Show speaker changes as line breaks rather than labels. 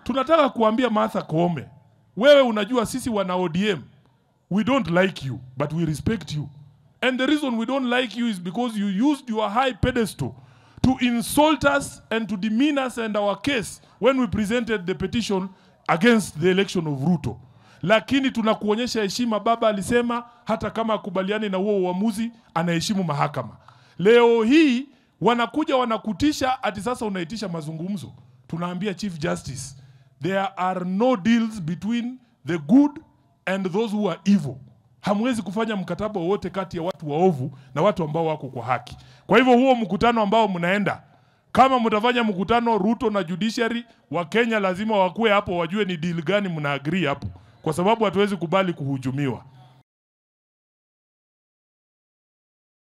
tunataka kuambia Martha Koome, wewe unajua sisi wana ODM we don't like you but we respect you and the reason we don't like you is because you used your high pedestal to insult us and to demean us and our case when we presented the petition against the election of Ruto lakini tunakuonyesha heshima. Baba alisema hata kama akubaliani na huo uamuzi, anaheshimu mahakama. Leo hii wanakuja wanakutisha, ati sasa unaitisha mazungumzo. Tunaambia Chief Justice, there are no deals between the good and those who are evil. Hamwezi kufanya mkataba wowote kati ya watu waovu na watu ambao wako kwa haki. Kwa hivyo huo mkutano ambao mnaenda kama mtafanya mkutano Ruto na judiciary wa Kenya lazima wakuwe hapo, wajue ni deal gani mna agree hapo, kwa sababu hatuwezi kubali kuhujumiwa.